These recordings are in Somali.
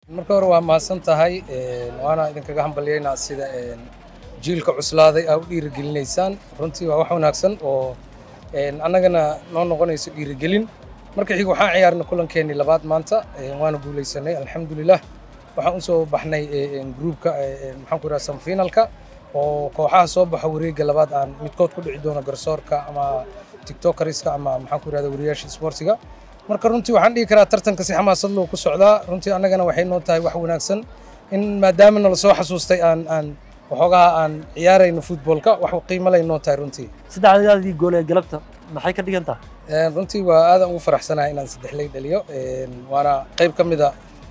marka hore waa mahadsan tahay waana idinkaga hambalyaynaa sida jiilka cuslaaday aa u dhiirigelinaysaan runtii waa wax wanaagsan oo annagana noo noqonayso dhiirigelin marka xiga waxaan ciyaarnay kulankeenii labaad maanta waana guulaysanay alxamdulilah waxaan usoo baxnay gruubka maxaan ku idhaha samfinalka oo kooxaha soo baxa wareegga labaad aan midkood ku dhici doono garsoorka ama tiktokariska ama maxaan ku idhahda wariyaasha sportiga marka runtii waxaan dhihi karaa tartanka si xamaasad loo ku socdaa runtii annagana waxay noo tahay wax wanaagsan in maadaama nala soo xasuustay aan aan waxoogaha aan ciyaarayno futboolka wax qiimo lay noo tahay runtii saddexdaadii gool ee galabta maxay ka dhigan tahay runtii waa aadan ugu faraxsanahay inaan saddexley dhaliyo waana qayb ka mida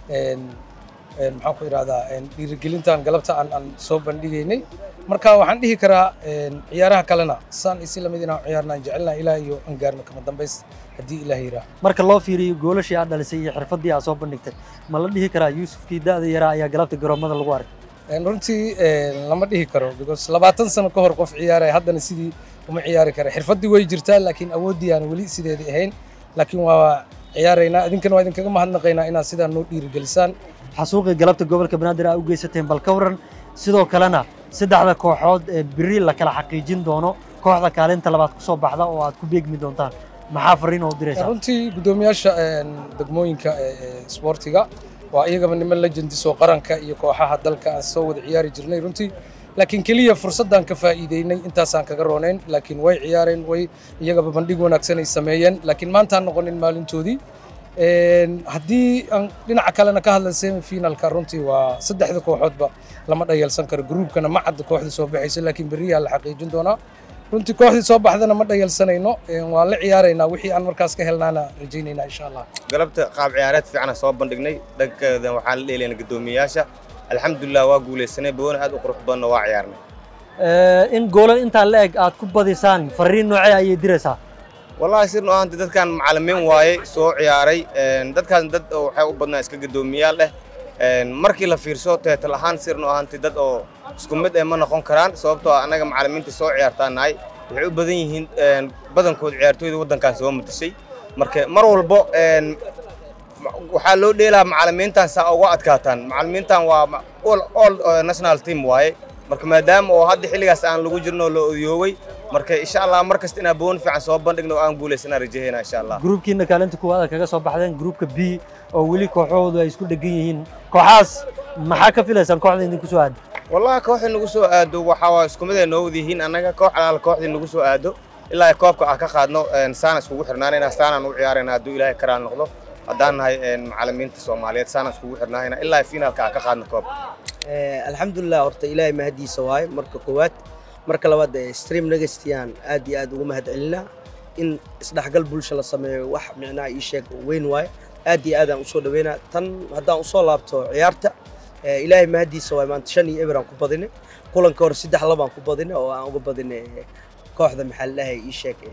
maxaan ku idhahdaa dhiirigelintan galabta aan aan soo bandhigaynay marka waxaan dhihi karaa ciyaaraha kalena saan isi lamid inaan ciyaarnaan jecelnaha ilaah iyo aan gaarno kama dambays haddii ilaah yiraa marka loo fiiriyo goolashii aad dhalisay iyo xirfaddii aad soo bandhigtay ma la dhihi karaa yuusufkii da'da yaraa ayaa galabta garoomada lagu arkay runtii lama dhihi karo because labaatan sano ka hor qof ciyaaraya haddana sidii uma ciyaari kara xirfaddii way jirtaa laakiin awooddii aan weli sideedii ahayn laakiin waa ciyaaraynaa idinkana waa idinkaga mahadnaqaynaa inaad sidaa noo dhiirigelisaan xasuuqii galabta gobolka banaadir aa u geysateen bal ka waran sidoo kalena saddexda kooxood ee biri la kala xaqiijin doono kooxda kaalinta labaad ku soo baxda oo aad ku beegmi doontaan maxaa fariin oo diraysaa runtii guddoomiyaasha degmooyinka sportiga waa iyagaba niman legendisoo qaranka iyo kooxaha dalka aan soo wada ciyaari jirnay runtii laakiin keliya fursaddan ka faa'iideynay intaasaan kaga roonayn laakiin way ciyaareen way iyagaba bandhig wanaagsan ay sameeyeen laakiin maantaan noqonin maalintoodii haddii aan dhinaca kalena ka hadla semifinalka runtii waa saddexda kooxoodba lama dhayalsan karo gruubkana ma cadda kooxda soo baxaysa laakiin beriyaa la xaqiijin doonaa runtii kooxdii soo baxdana ma dhayalsanayno waan la ciyaaraynaa wixii aan markaas ka helnaana rajaynaynaa insha allah galabta qaab ciyaareed fiicana soo bandhignay dhankeeda waxaan la dheelayna guddoomiyayaasha alxamdulilah waa guulaysanay boona aad u qurux badanna waa ciyaarnay in goolan intaa la eg aad ku badisaan fariin noocee ayay diraysaa wallahi sirno ahaanti dadkan macallimiin waaye soo ciyaaray dadkaas dad oo waxay u badnaa iska guddoomiyaal leh markii la fiirso teetal ahaan sirno ahaanti dad oo isku mid eh ma noqon karaan sababtoo annaga macallimiinta soo ciyaartaan nahay waxay u badan yihiin badankood ciyaartooyda waddankan soo matashay marka mar walbo waxaa loo dheelaa macallimiintan saa uga adkaataan macallimiintan waa all national team waaye marka maadaama oo hadda xilligaas aan lagu jirno la odoyooway marka insha allah mar kasta inaan boon fiican soo bandhigno aan guulaysana rajahayna insha allah gruubkiina kaalinta kuwaad kaga soo baxdeen gruubka b oo weli kooxahoodu ay isku dhegan yihiin kooxaas maxaa ka filaysaan kooxda idinku soo aado wallahi kooxdii nagu soo aado waxaa waa isku mid ay noo wada yihiin annaga koox alaala kooxdii nagu soo aado ilaa ay koobka ah ka qaadno saana iskugu xirnaanayna saanaan u ciyaarayna hadduu ilaahay karaal noqdo haddaan nahay macallimiinta soomaaliyeed saanaan iskugu xirnaanayna ilaa ay finaalka ah ka qaadno koobka alxamdulilah horta ilaahay mahadiisa waaye marka koowaad marka labaad stream negestiaan aad iyo aad ugu mahad celinaa in isdhexgal bulsha la sameeyo wax micnaha ii sheeg weyn waaye aad iyo aadaan usoo dhaweynaa tan haddaan usoo laabto ciyaarta ilaahay mahadiisa waaye maanta shan iyo eber aan ku badinay kulanka hore saddex labaan ku badinay oo aan uga badinay kooxda maxaa la dhahay ii sheeg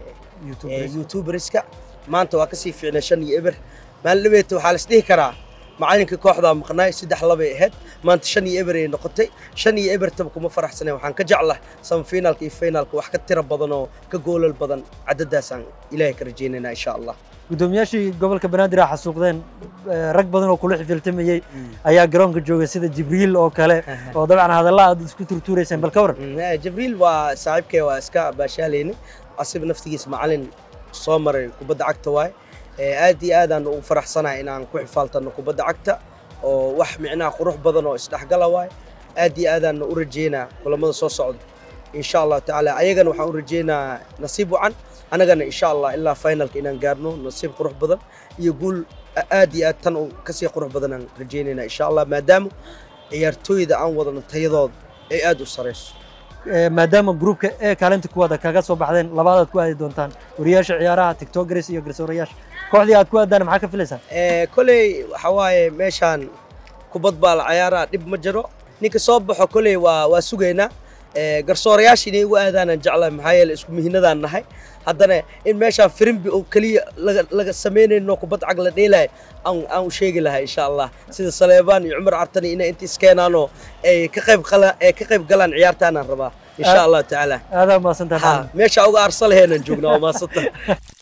youtuberska maanta waa kasii fiicnay shan iyo eber maalin dhabeeta waxaa las dhihi karaa macalinka kooxdaa maqnaay saddex labay ahayd maanta shan iyo eber ay noqotay shan iyo ebertaba kuma faraxsanay waxaan ka jeclah semifinaalka iyo finaalka wax ka tiro badan oo ka goolal badan cadadaasaan ilaahay ka rajaynaynaa insha allah guddoomiyaashii gobolka banaadir aa xasuuqdeen rag badan oo kula xifiltamayey ayaa garoonka joogay sida jibriil oo kale oo dabcan hadalla aad isku turtuurayseen bal ka waran jibriil waa saaxiibkay waa iska baashaalayna asiba naftigiis macalin soo maray kubadda cagta waaye aad iyo aadaan ugu faraxsanahay inaan ku xifaaltano kubadda cagta oo wax micnaha qurux badan oo isdhexgala waaye aad iyo aadaan u rajeynaa kulamada soo socda insha allahu tacaala ayagana waxaan u rajeynaa nasiib wacan annagana insha allah ilaa finalka inaan gaarno nasiib qurux badan iyo guul aad iyo aad tan kasii qurux badan aan rajeynaynaa insha allah maadaama ciyaartooyda aan wadano tayadooda ay aad u sarayso maadaama gruubka ee kaalinta kuwaada kaga soo baxdeen labaadaad ku aadi doontaan wariyaasha ciyaaraha tiktokers iyo garsoorayaasha kooxdii aad ku aadaan maxaa ka filaysaan koley waxa waaye meeshaan kubad baa la ciyaaraa dhib ma jiro ninka soo baxo koley waa waa sugaynaa garsoorayaasha inay ugu aadaanaan jeclahay maxaa yeele isku mihinadaan nahay haddana in meeshaan firimbi oo keliya laga samaynayno kubad cag la dheelaya aan aan u sheegi lahaa insha allah sida saleebaan iyo cumar cartani inay inta iskeenaanoo ay ka qayb ay ka qayb galaan ciyaartaanaan rabaa insha allahu tacaala aadaa mahadsantahay meesha uga arsa laheenaan joognaa waa mahadsantahay